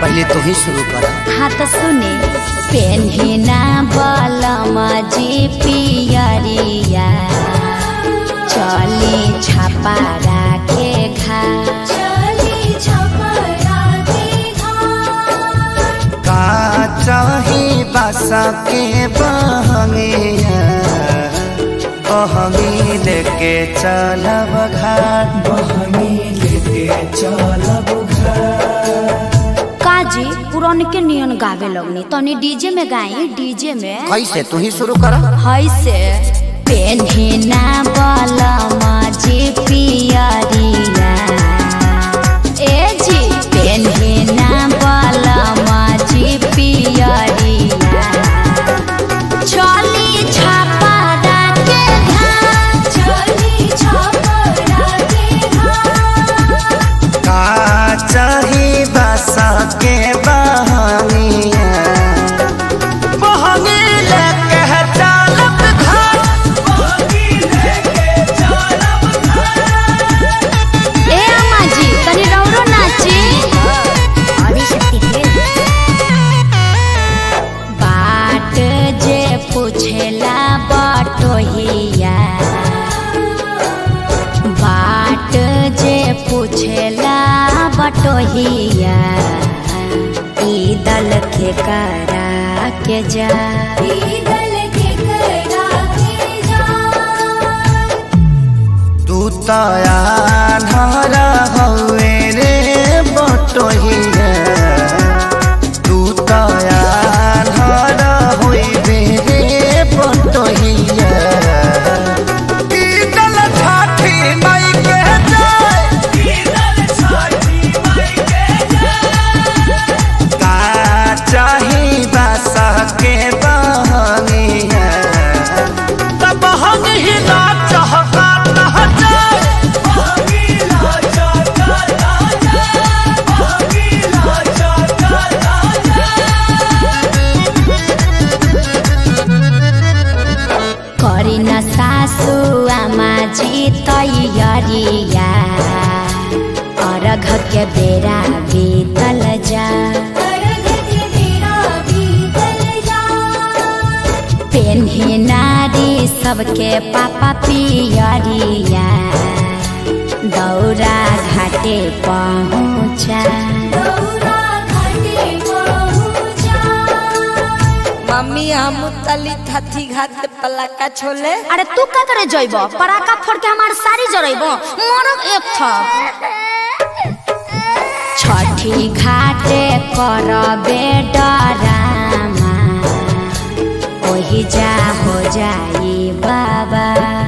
पहले तू ही शुरू कर हाँ तो सुने पेन्हिना बलम जी पियरिया चली छापा राखे घा का चाही बस के बहंगिया बहंगी लेके चलब घाट बहंगी लेके चलब काजी पुरान के नियन गावे लगनी तनी डीजे में गाई डीजे में कैसे तू ही शुरू कर है से पेन्हिना बलम जी पियरिया ए जी पेन्हिना बलम जी पियरिया चली छापा के घाट चली छापा के घाट का चाही बस के बहंगिया बहंगी लेके चलब घाट ए अम्मा जी तनी रौरो नाची बाट जे पूछेला बटोहिया बाट जे पूछेला बटोहिया ई दल के करा के जा तू तया धरा हवे रे बटोहिया तू तया धरा होइबे रे बटोहिया ई दल छाठी माई के जाय का चाही बस के बहनिया तब हम ही ना चाहता ना जाए करी न सासु आमा जी तैयारिया अर्घ के बेरा बीतल जा पेन्ही नारी सबके पापा पियरिया दौरा घाटे पहुँचा मम्मी हम तली थथी घाट पे पलाका छोले अरे तू का करे जइब पराका फोड़ के हमार सारी जरइब मरब एक था छठी घाटे करबे डरामा ओही जा हो जाई बाबा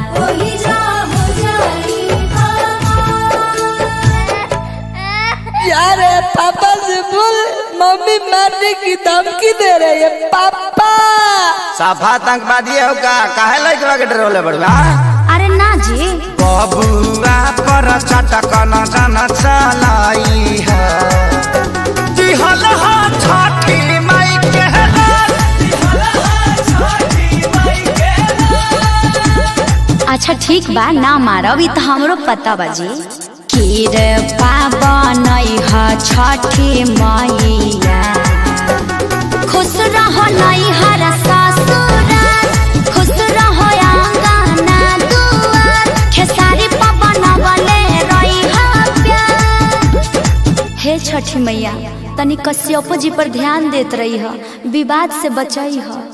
यार पापा से बोल मम्मी मारने की धमकी दे रही है पापा साफा आतंकवादी हो का काहे लइकवा के डरोले बड़वा अरे ना जी बबुआ पर चटक न जन चलाई है दिहल हा छठी माई के अच्छा ठीक बा ना मारब ई त हमरो पता बाजी खीर पावन ह छठी मैया खुश रहो नैहर ससुराल खुश रहो आंगना दुआर खेसारी पवन बले रही प्यार हे छठी मैया तनी कश्यपो जी पर ध्यान देत रही ह विवाद से बचई ह